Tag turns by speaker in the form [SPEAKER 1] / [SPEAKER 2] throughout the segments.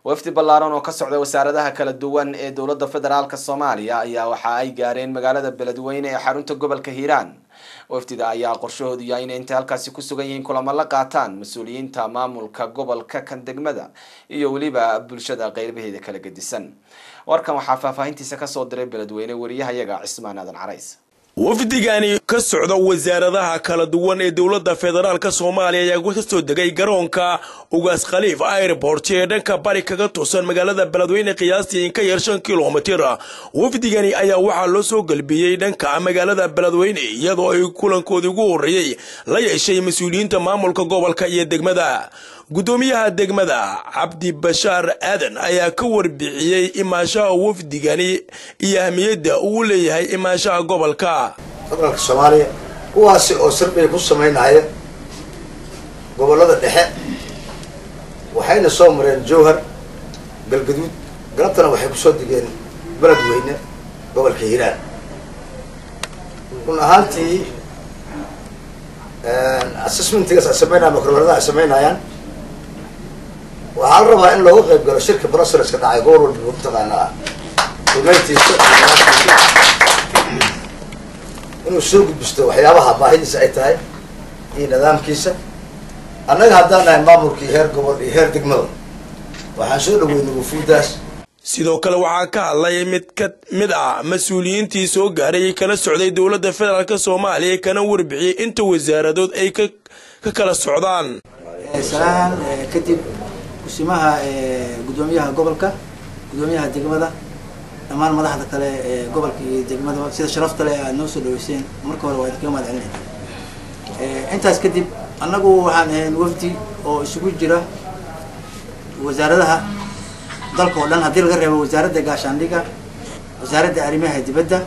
[SPEAKER 1] wafdi ballaaran oo ka socda wasaaradaha kala duwan ee dowladda federaalk soomaaliya ayaa waxa ay gaareen magaalada beledweyne ee xarunta gobolka hiiraan wafdida ayaa qorshahoodu yahay inay intay halkaasi ku sugan yihiin kulamo la qaataan mas-uuliyiinta maamulka gobolka kan degmada iyo weliba bulshada qeybaheeda kala gedisan warkan waxaa faahfaahintiisa kasoo diray beledweyne wariyahayaga cismaan aadan carays
[SPEAKER 2] wafdigani ka socda wasaaradaha kala duwan ee dowladda federaalk soomaaliya ayaa ka soo degay garoonka ugaas khaliif airport ee dhanka bari kaga toosan magaalada beledweyne qiyaastii in ka yar shan kilomitir wafdigani ayaa waxaa loo soo galbiyey dhanka magaalada beledweyne iyadoo ay kulankoodii ugu horreeyey la yeeshay mas-uuliyiinta maamulka gobolka iyo degmada guddoomiyaha degmada cabdi bashaar aadan ayaa ka warbixiyey imaashaha wafdigani iyo ahmiyadda uu leeyahay imaashaha gobolka
[SPEAKER 3] federaalka soomaaliya kuwaasi oo sarbay ku samaynaya gobollada dhexe waxayna soo mareen jowhar galgaduud galabtana waxay kusoo degeen beledweyne gobolka hiiraan run ahaantii assessmentigaas ay sameynaya makroladaha ay samaynayaan waxaa la rabaa in looga qayb galo shirka broseleska dhacay gobol walba mataqaanaa rumayntiisa inuu soo gudbisto waxyaabaha baahidiisa ay tahay iyo nidaamkiisa annaga haddaan nahay maamulkii heer gobol iyo heer degmada waxaan soo dhaweynay wufuudaas
[SPEAKER 2] sidoo kale waxaa ka hadlay mid ka mid ah mas-uuliyiintii soo gaaray kala socday dowladda federaalk soomaaliya kana warbixiyey inta wasaaradood ay ka kala socdaan
[SPEAKER 4] salaan kadib kusimaha guddoomiyaha gobolka guddoomiyaha degmada dhammaan madaxda kale ee gobolka iyo degmada sida sharafta leh aad noo soo dhaweyseen marka hore waa idinkaga mahad celinayna intaas kadib annagu waxaan ahayn wafdi oo isugu jira wasaaradaha dalka oo dhan haddii laga reebo wasaaradda gaashaandhiga wasaaradda arrimaha dibadda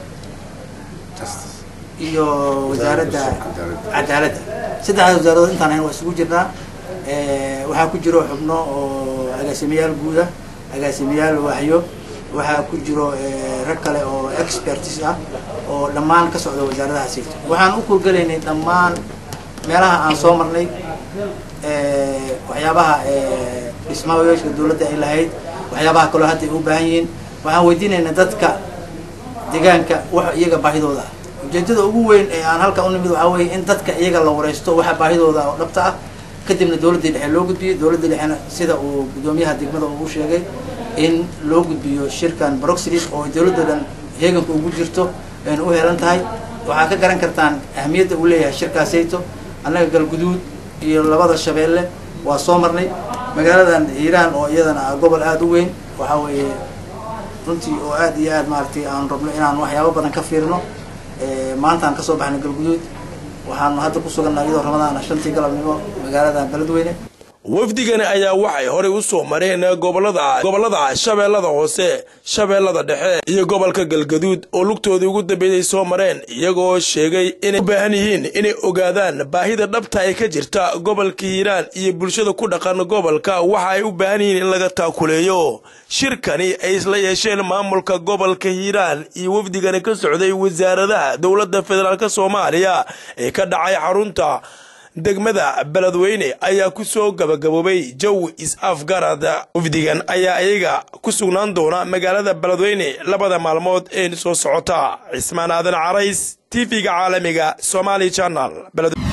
[SPEAKER 4] iyo wasaaradda cadaaladda saddexdaas wasaaradood intaan ahayn waa isugu jirnaa waxaa ku jiro xubno oo agaasimayaal guuda agaasimayaal waaxyo waxaa ku jiro rag kale oo expertis ah oo dhammaan ka socda wasaaradaha sirta waxaan u kurgelaynay dhammaan meelaha aan soo marnay waxyaabaha dhismayaashka dawladda ay lahayd waxyaabaha kaloo hadda ay u baahan yihiin waxaan weydiinaynaa dadka deegaanka wax iyaga baahidooda ah ujeedada ugu weyn ee aan halka u nimid waxaa weeye in dadka iyaga la wareysto waxa baahidooda oo dhabta ah kadibna dawladdii dhexe loo gudbiyey dawladda dhexena sida uu guddoomiyaha degmada uu sheegay in loo gudbiyo shirkan broxlis oo dawladda dhan heeganka ugu jirto ayna u helan tahay waxaa ka garan kartaan ahmiyadda uu leeyahay shirkaasayto annaga galguduud iyo labada shabeelle waa soo marnay magaaladan hiiraan oo iyadana ah gobol aada u weyn waxaa weeye runtii oo aad iyo aad maaragtay aan rabno inaan waxyaabo badan ka fiirno maantaan kasoo baxnay galguduud waxaanu hadda ku suganna iyadoo ramadaana shantii galabnimo magaaladan beledweyne
[SPEAKER 2] wafdigani ayaa waxay horey u soo mareen gobolada gobollada shabeellada hoose shabeellada dhexe iyo gobolka galgaduud oo lugtoodii ugu dambeeyay soo mareen iyagoo sheegay inay u baahan yihiin inay ogaadaan baahida dhabta ee ka jirta gobolka hiiraan iyo bulshada ku dhaqan gobolka waxa ay u baahan yihiin in laga taakuleeyo shirkani ay isla yeesheen maamulka gobolka hiiraan iyo wafdigani ka socday wasaaradaha dowladda federaalk soomaaliya ee ka dhacay xarunta degmada beledweyne ayaa ku soo gabagaboobay jawi is-afgarad wafdigan ayaa iyaga ku sugnaan doona magaalada beledweyne labada maalmood ee soo socota cismaan aadan carays tv-ga caalamiga somaali janal